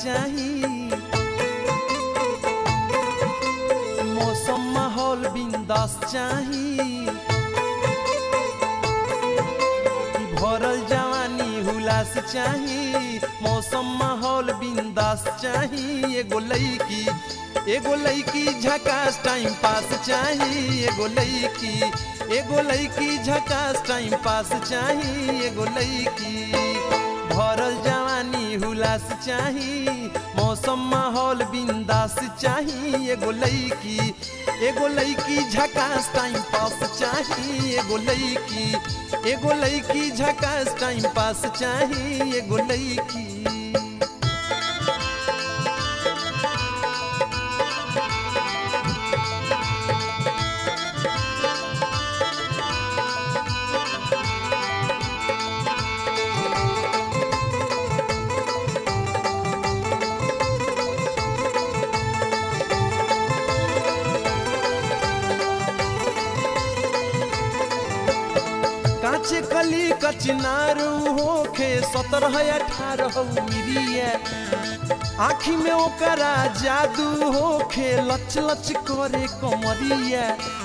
चाही मौसम माहौल बिंदास चाही कि भरल जवानी हुलास चाही मौसम माहौल बिंदास चाही एगो लईकी एगो लईकी झकास टाइम पास चाही एगो लईकी एगो लईकी झकास टाइम पास चाही एगो लईकी भरल जवानी हुलास चाही मौसम माहौल बिंदास चाही एगो लईकी एगो लईकी झकास टाइम पास चाही एगो लईकी एगो लईकी झकास टाइम पास चाही एगो लईकी काचे कली कचनारू होखे सत्रह अठारह मिरिया आखी में ओकरा जादू होखे लच लच करे कमरिया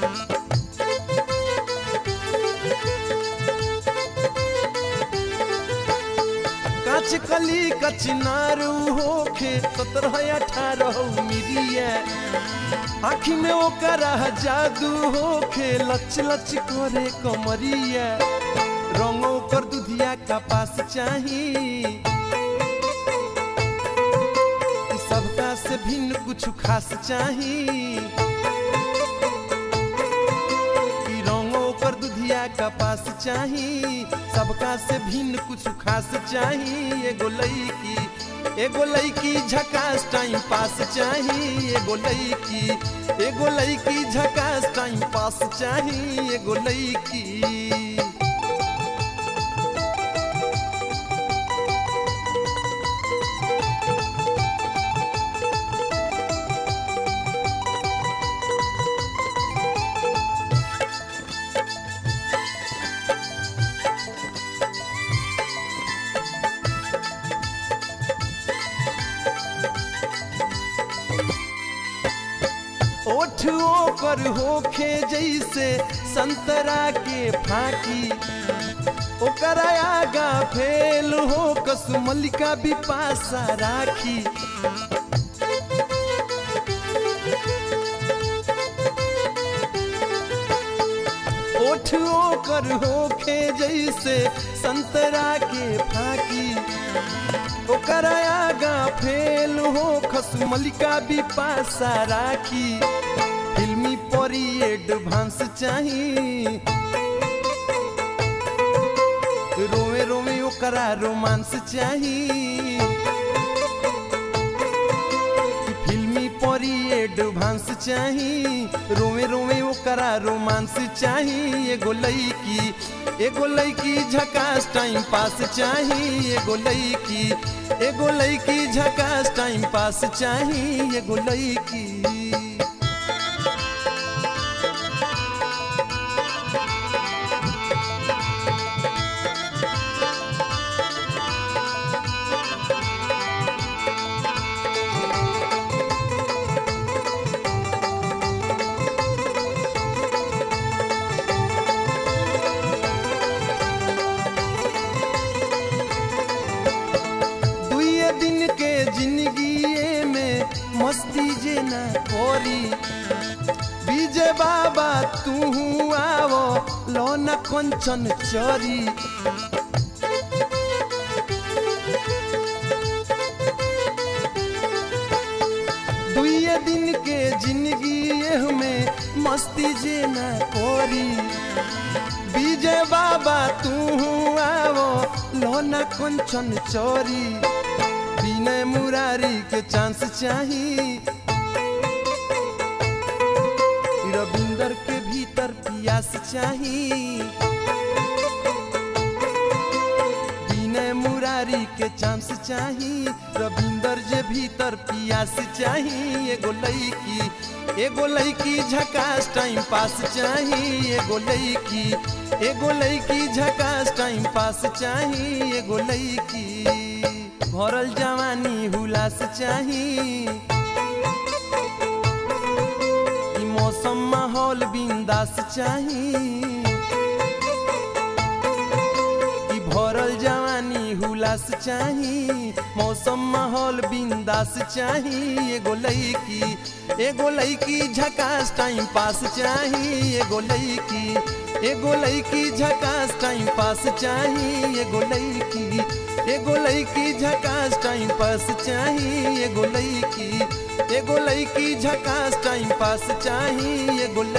काच कली कचनारू होखे सत्रह अठारह मिरिया आखी में ओकरा जादू होखे लच लच करे कमरिया रंग ओकर दुधिया का पास चाही ई सबका से भिन्न कुछ खास चाही ई रंग ओकर दुधिया का पास चाही सबका से भिन्न कुछ खास चाही एगो लईकी एगो लईकी झकास टाइम पास चाही एगो लईकी एगो लईकी झकास टाइम पास चाही एगो लईकी ओठ ओकर होखे जैसे संतरा के फाकी ओकर आगा फेल हो कसमलिका बिपासा राखी ओठ ओकर होखे जैसे संतरा के फाकी ओकर आगा फेल हो खसमलिका बिपासा राखी फिल्मी परी एडवांस चाही रोवे रोवे ओकरा रोमांस चाही फिल्मी परी एडवांस चाही रोवे रोवे ओकरा रोमांस चाही एगो लईकी एगो लईकी झकास टाइम पास चाही एगो लईकी एगो लईकी झकास टाइम पास चाही एगो लईकी दुए दिन के जिंदगी में मस्ती जे न कोरी विजय बाबा तू आवो लोना कंचन चोरी दुए दिन के जिंदगी में मस्ती जे न कोरी विजय बाबा तू आवो लोना कंचन चोरी विनय मुरारी के चांस चाही रविंदर के भीतर पियास चाही विनय मुरारी के चांस चाही रविंदर जे भीतर पियास चाही एगो लईकी एगो लईकी झकास टाइम पास चाही एगो लईकी एगो लईकी झकास टाइम पास चाही एगो लईकी भरल जवानी हुलास चाही ई मौसम माहौल बिंदास चाही ई भरल जवानी हुलास चाही मौसम माहौल बिंदास चाही एगो लईकी एगो लईकी झकास टाइम पास चाही एगो लईकी एगो लईकी झकास टाइम पास चाही एगो लईकी एगो लईकी झकास टाइम पास चाही एगो लईकी एगो लईकी झकास टाइम पास चाही एगो